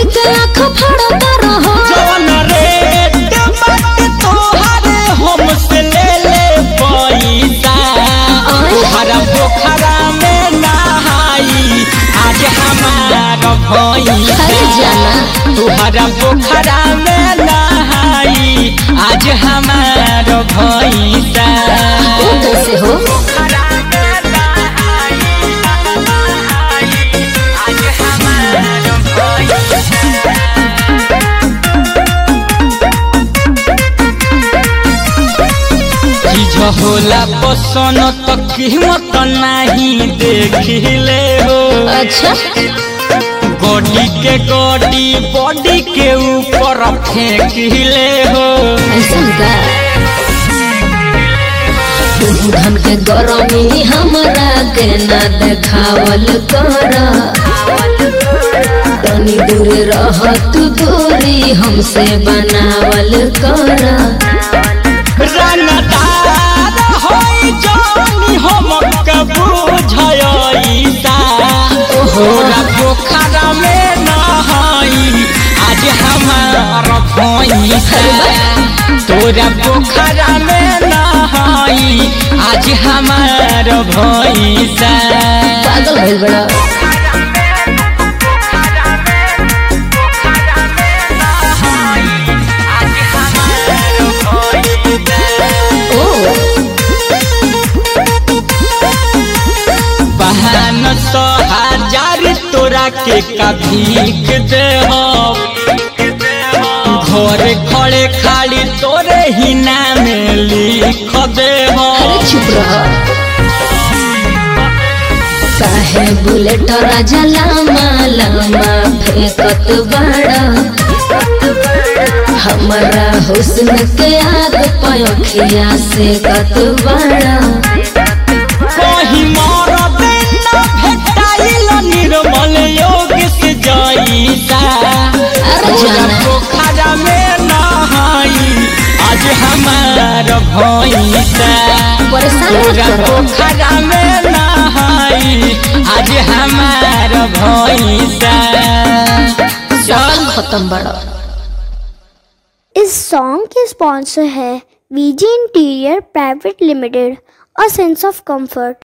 के आँख फाड़ता रहो जवन रेट बाटे तोहरे हमसे ले ले पैसा तोहरा पोखरा में नहाई आज हमार भैंसा अरे जाना तोहरा पोखरा में नहाई आज हमार भैंसा वो कैसे हो पोखरा में नहाई, आज हमार भैंसा। चीज होला पसंद तो कीमत नहीं देखिले हो अच्छा गोडी के गोडी बॉडी के ऊपर फेंकिले हो ऐसा का तू धन के गरमी हमरा के ना देखावल कर तनी दूर रह तू दूरी हमसे बनावल कर रंगदार होई जानी हमके बुझाईसा तोरा पोखरा में नहाई आज हमार भैंसा तोरा पोखरा में नहाई आज हमार भैंसा पागल भइल बड़ा ओ बहन सौ हजार तोरा के कभीक दे घर खड़े खाली तोरे ही नाम लिख दे अरे चुप रह काहे बुलेट राजा लामा लामा फेंकत बड़ा हमारा हुस्न के आग पयोखिया से कत बड़ा कहीं मोर बिना भेटाइल निर्मल योग से जाईसा अरे तोरा जाना पोखरा में नहाई आज हमार भैंसा परेशान मत तोरा करो पोखरा में नहाई आज हमार भैंसा चल खत्म बड़ा इस सॉन्ग के स्पॉन्सर है VG interior private limited a sense of comfort